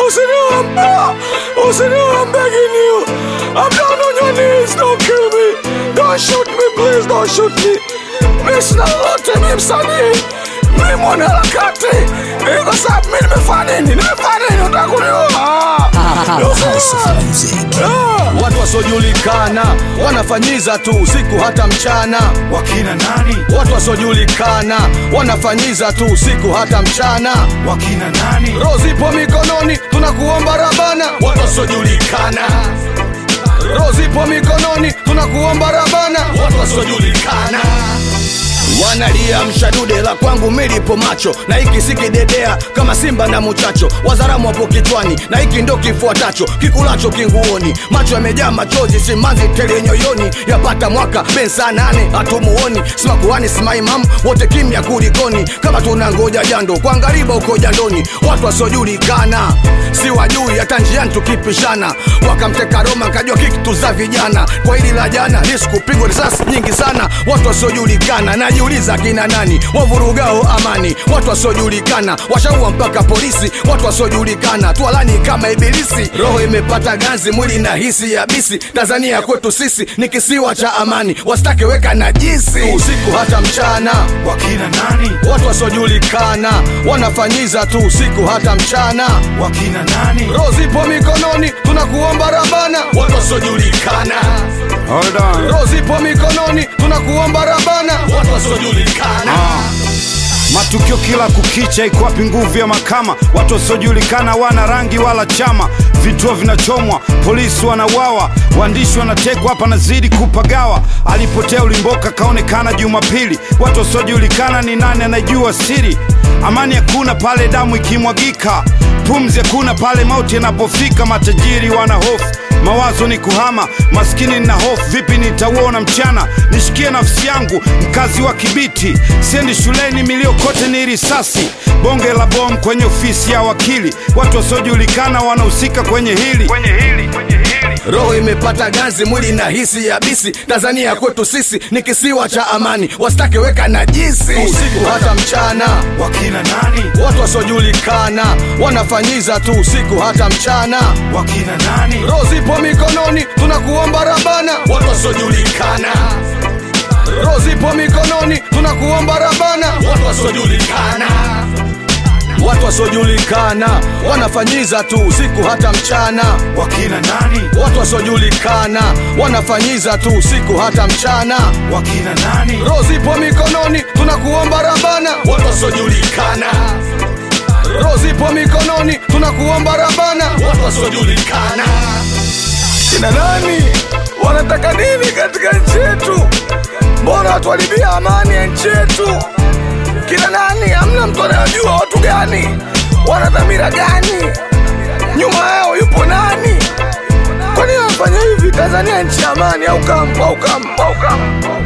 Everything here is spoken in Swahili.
Usiniombe, usiniombe, I'm begging you. I'm down on your knees, don't kill me. Don't shoot me, please, don't shoot me. Mimi sina lolote, mimi msanii. Mimi mwanaharakati. Mimi kwa sababu mimi nimefanya nini? Nimefanya nini? Unataka kuniua? Usiniua. Ah. Watu wasiojulikana wanafanyiza tu usiku hata mchana. wakina nani Watu wasiojulikana wanafanyiza tu usiku hata mchana. wakina nani Roho zipo mikononi, tunakuomba Rabana. Watu wasiojulikana roho zipo mikononi, tunakuomba Rabana. Watu wasiojulikana wanalia mshadude la kwangu milipo macho na hiki sikidedea kama simba na muchacho wazaramu wapo kichwani na hiki ndo kifuatacho kikulacho kinguoni macho yamejaa machozi simanzi tele nyoyoni yapata mwaka ben saa nane hatumuoni simakuhani simaimamu wote kimya kulikoni kama tunangoja jando kwa ngariba uko jandoni watu wasiojulikana si wajui hata njiani tukipishana wakamteka Roma nkajua kikitu za vijana kwa hili la jana lisikupigwa risasi nyingi sana watu wasiojulikana najiuliza kina nani wavurugao amani watu wasiojulikana washaua mpaka polisi watu wasiojulikana twalani kama ibilisi roho imepata ganzi mwili na hisi ya bisi tanzania kwetu sisi ni kisiwa cha amani wasitake weka najisi usiku hata mchana wakina nani watu wasiojulikana wanafanyiza tu usiku hata mchana wakina nani roho zipo mikononi tunakuomba rabana watu wasiojulikana hold on roho zipo mikononi tunakuomba rabana watu wasiojulikana matukio kila kukicha iko wapi nguvu ya makama watu wasiojulikana wana rangi wala chama vituo vinachomwa polisi wanauawa waandishi wanatekwa hapa nazidi kupagawa alipotea ulimboka kaonekana jumapili watu wasiojulikana ni nani anajua siri amani hakuna pale damu ikimwagika pumzi hakuna pale mauti yanapofika matajiri wana hofu mawazo ni kuhama maskini na hofu vipi nitauona mchana nishikie nafsi yangu mkazi wa kibiti siendi shuleni milio kote ni risasi bonge la bom kwenye ofisi ya wakili watu wasiojulikana wanahusika kwenye hili kwenye hili kwenye hili roho imepata ganzi mwili na hisi ya bisi tanzania kwetu sisi ni kisiwa cha amani wasitake weka najisi usiku hata mchana wakina nani watu wasiojulikana wanafanyiza tu usiku hata mchana wakina nani roho zipo mikononi tunakuomba rabana watu wasiojulikana roho zipo mikononi tunakuomba rabana watu wasiojulikana watu wasiojulikana wanafanyiza tu usiku hata mchana wakina nani watu wasiojulikana wanafanyiza tu usiku hata mchana wakina nani roho zipo mikononi tunakuomba rabana watu wasiojulikana roho zipo mikononi tunakuomba rabana watu wasiojulikana kina nani wanataka nini katika nchi yetu? Mbona watuharibia amani ya nchi yetu? Kina nani? Hamna mtu anayojua watu gani, wana dhamira gani, nyuma yao yupo nani? Kwa nini wanafanya hivi? Tanzania nchi ya amani au kampo au kampo au kampo